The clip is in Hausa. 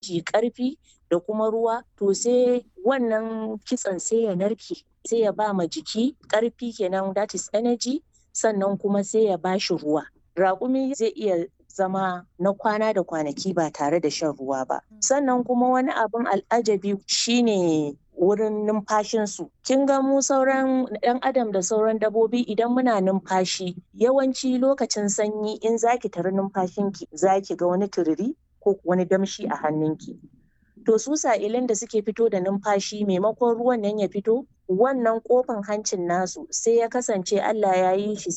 energy ƙarfi da kuma ruwa to sai wannan kitsen sai ya narke sai ya ba ma jiki ƙarfi kenan that is energy sannan kuma sai ya ba shi ruwa raƙumi zai iya zama na kwana da kwanaki ba tare da shan ruwa ba sannan kuma wani abin al'ajabi shine wurin numfashinsu kin ga mu sauran ɗan adam da sauran dabobi idan muna numfashi yawanci lokacin sanyi in zaki tari numfashinki zaki ga wani tururi ko wani damshi a hannunki to su sa'ilin da suke fito da numfashi maimakon ruwan nan ya fito wannan kofan hancin nasu sai ya kasance Allah ya yi shi